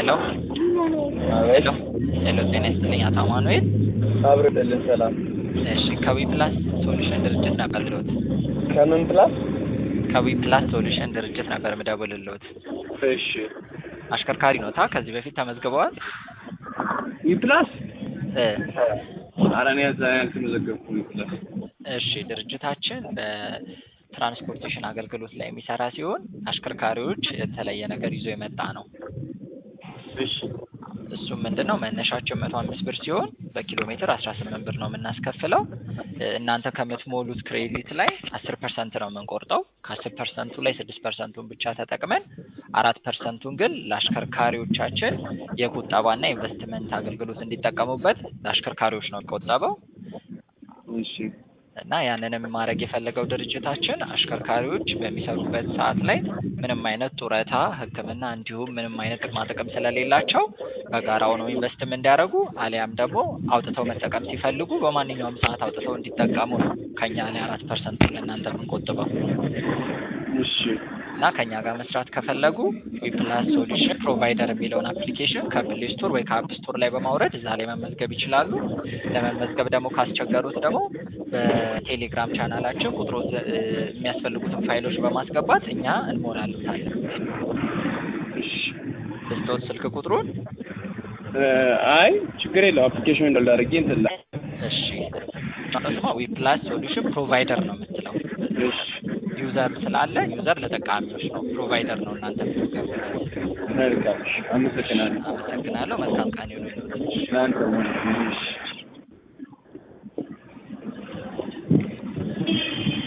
ሄሎ ሄሎ ሄሎ፣ ጤና ይስጥልኝ አቶ አማኑኤል። አብርልልን ሰላም። እሺ ከዊ ፕላስ ሶሉሽን ድርጅት ነበር ልዎት። ከምን ፕላስ? ከዊ ፕላስ ሶሉሽን ድርጅት ነበር ምደውልልዎት። እሺ አሽከርካሪ ኖታ? ከዚህ በፊት ተመዝግበዋል? ይፕላስ እ ኧረ እኔ እዛ ያልተመዘገብኩም ይፕላስ። እሺ ድርጅታችን በትራንስፖርቴሽን አገልግሎት ላይ የሚሰራ ሲሆን አሽከርካሪዎች የተለየ ነገር ይዞ የመጣ ነው። እሺ እሱም ምንድን ነው መነሻቸው መቶ አምስት ብር ሲሆን በኪሎ ሜትር አስራ ስምንት ብር ነው የምናስከፍለው። እ እናንተ ከምትሞሉት ክሬዲት ላይ አስር ፐርሰንት ነው የምንቆርጠው። ከአስር ፐርሰንቱ ላይ ስድስት ፐርሰንቱን ብቻ ተጠቅመን አራት ፐርሰንቱን ግን ለአሽከርካሪዎቻችን የቁጠባና ኢንቨስትመንት አገልግሎት እንዲጠቀሙበት ለአሽከርካሪዎች ነው የሚቆጠበው እሺ እና ያንንም ማድረግ የፈለገው ድርጅታችን አሽከርካሪዎች በሚሰሩበት ሰዓት ላይ ምንም አይነት ጡረታ፣ ሕክምና እንዲሁም ምንም አይነት ጥቅማ ጥቅም ስለሌላቸው በጋራ ሆነው ኢንቨስትም እንዲያደርጉ አሊያም ደግሞ አውጥተው መጠቀም ሲፈልጉ በማንኛውም ሰዓት አውጥተው እንዲጠቀሙ ነው ከኛ ላይ አራት ፐርሰንት ለእናንተ የምንቆጥበው እሺ እና ከኛ ጋር መስራት ከፈለጉ ዊፕላስ ሶሉሽን ፕሮቫይደር የሚለውን አፕሊኬሽን ከፕሌይ ስቶር ወይ ከአፕ ስቶር ላይ በማውረድ እዛ ላይ መመዝገብ ይችላሉ። ለመመዝገብ ደግሞ ካስቸገሩት ደግሞ በቴሌግራም ቻናላችን ቁጥሮ የሚያስፈልጉትን ፋይሎች በማስገባት እኛ እንሞላሉታለን። እሺ ልስጦት ስልክ ቁጥሩን። እ አይ ችግር የለው አፕሊኬሽን እንዳል አድርጌ እንትን ላይ እሺ ስማ ዊፕላስ ሶሉሽን ፕሮቫይደር ነው የምትለው። እሺ ዩዘር ስላለ ዩዘር ለተጠቃሚዎች ነው፣ ፕሮቫይደር ነው እናንተ የምትገቡበት። መልካም እሺ አመሰግናለሁ። አመሰግናለሁ። መልካም ቀን ይሁንልዎት። እናንተ እሺ